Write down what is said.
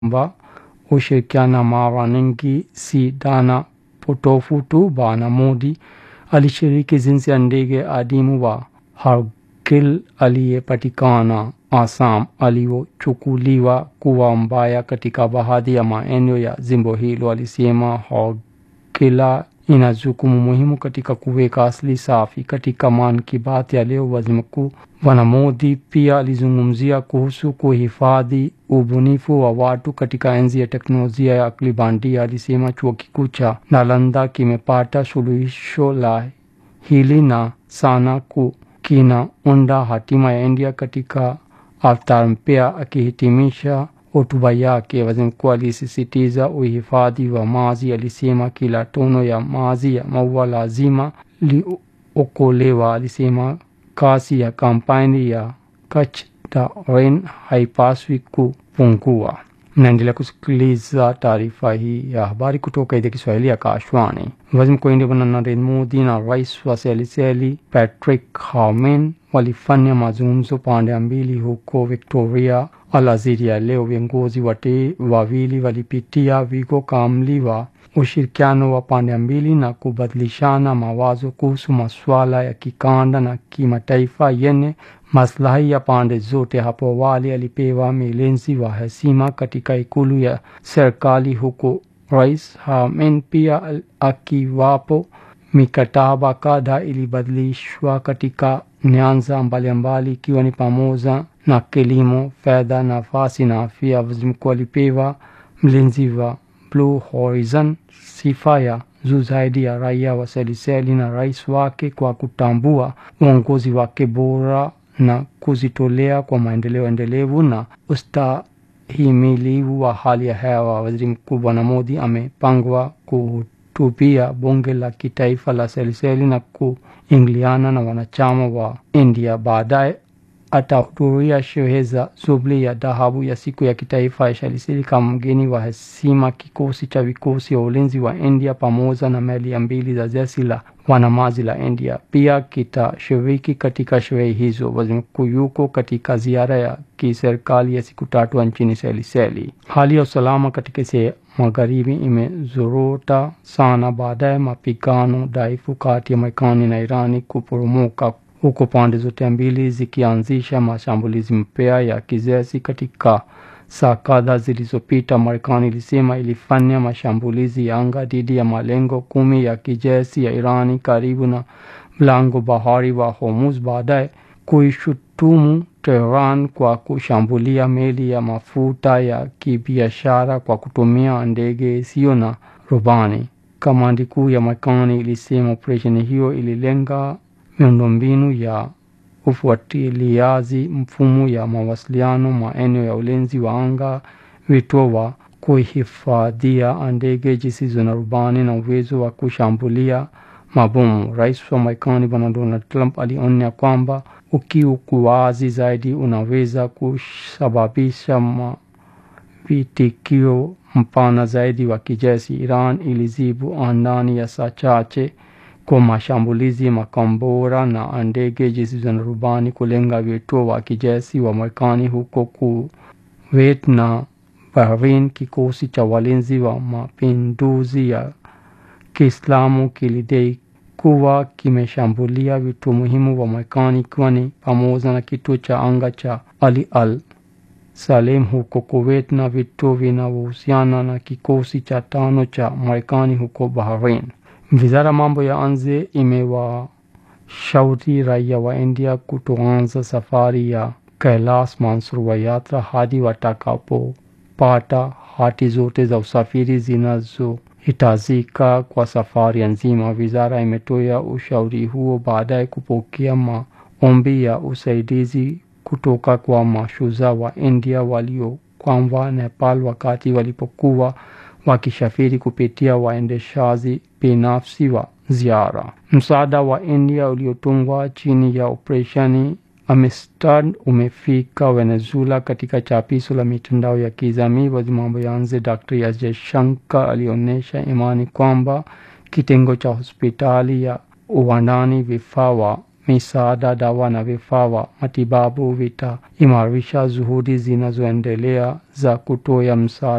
kwamba ushirikiana mara nyingi si dhana potofu tu. Bwana Modi alishiriki jinsi ya ndege adimu wa Hargil aliyepatikana Assam aliochukuliwa kuwa mbaya katika baadhi ya maeneo ya jimbo hilo. Alisema Hargila ina jukumu muhimu katika kuweka asili safi. Katika Man ki Baat ya leo, waziri mkuu Bwana Modi pia alizungumzia kuhusu kuhifadhi ubunifu wa watu katika enzi ya teknolojia ya akili bandia. Alisema chuo kikuu cha Nalanda kimepata suluhisho la hili na sana ku kinaunda hatima ya India katika avatar mpya. Akihitimisha hotuba yake, waziri mkuu alisisitiza uhifadhi wa maji. Alisema kila tono ya maji ya maua lazima liokolewa. Alisema kasi ya kampeni ya Kach the Rain haipaswi kupungua. Mnaendelea kusikiliza taarifa hii ya habari kutoka idhaa Kiswahili ya Kashwani. Waziri mkuu wa India Bwana Narendra Modi na rais wa Seychelles Patrick Harmon walifanya mazungumzo pande mbili huko Victoria alasiri ya leo. Viongozi wote wawili walipitia wigo kamili wa ushirikiano wa pande mbili na kubadilishana mawazo kuhusu masuala ya kikanda na kimataifa yenye maslahi ya pande zote. Hapo awali alipewa milenzi wa heshima katika ikulu ya serikali huko Rais Harmon pia akiwapo. Mikataba kadhaa ilibadilishwa katika nyanja mbalimbali ikiwa ni pamoja na kilimo, fedha, nafasi na afya. Waziri mkuu alipewa mlinzi wa Blue Horizon, sifa ya juu zaidi ya raia wa Seychelles na rais wake kwa kutambua uongozi wake bora na kujitolea kwa maendeleo endelevu na ustahimilivu wa hali ya hewa. Waziri Mkuu Bwana Modi amepangwa kuhutubia bunge la kitaifa la Seychelles na kuingiliana na wanachama wa India. Baadaye atahudhuria sherehe za Jubilee ya dhahabu ya siku ya kitaifa ya Seychelles kama mgeni wa heshima. Kikosi cha vikosi vya ulinzi wa India pamoja na meli mbili za jeshi la wanamaji la India pia kitashiriki katika sherehe hizo. Waziri mkuu yuko katika ziara ya kiserikali ya siku tatu nchini Seychelles. Hali ya usalama katika sehemu magharibi imezorota sana baada ya mapigano dhaifu kati ya Marekani na Irani kuporomoka huko pande zote mbili zikianzisha mashambulizi mpya ya kijeshi. Katika saa kadhaa zilizopita, Marekani ilisema ilifanya mashambulizi ya anga dhidi ya malengo kumi ya kijeshi ya Irani karibu na mlango bahari wa Hormuz, baadaye kuishutumu Tehran kwa kushambulia meli ya mafuta ya kibiashara kwa kutumia ndege isiyo na rubani. Kamandi kuu ya Marekani ilisema operesheni hiyo ililenga miundombinu ya ufuatiliaji, mfumo ya mawasiliano, maeneo ya ulinzi wa anga, vituo wa kuhifadhia ndege zisizo na rubani na uwezo wa kushambulia mabomu. Rais wa Marekani Bwana Donald Trump alionya kwamba ukiukwaji zaidi unaweza kusababisha mavitikio mpana zaidi wa kijeshi. Iran ilijibu ndani ya saa chache kwa mashambulizi makombora na ndege zisizo na rubani kulenga vituo wa kijeshi wa Marekani huko Kuwait na Bahrain. Kikosi cha walinzi wa mapinduzi ya Kiislamu kilidai kuwa kimeshambulia vituo muhimu wa Marekani ikiwa ni pamoja na kituo cha anga cha Ali Al Salem huko Kuwait na vituo vinavyohusiana na kikosi cha tano cha Marekani huko Bahrain. Wizara mambo ya nje imewashauri raia wa India kutoanza safari ya Kailash Mansarovar yatra hadi watakapopata hati zote za usafiri zinazohitajika kwa safari nzima. Wizara imetoa ushauri huo baada ya kupokea maombi ya usaidizi kutoka kwa mashujaa wa India waliokwama Nepal wakati walipokuwa wakisafiri kupitia waendeshaji binafsi wa ziara. Msaada wa India uliotungwa chini ya operesheni Amistad umefika Venezuela. Katika chapisho la mitandao ya kijamii, waziri mambo ya nje Dr. S. Jaishankar alionyesha imani kwamba kitengo cha hospitali ya uwandani, vifaa wa misaada, dawa na vifaa vya matibabu vitaimarisha juhudi zinazoendelea za kutoa msaada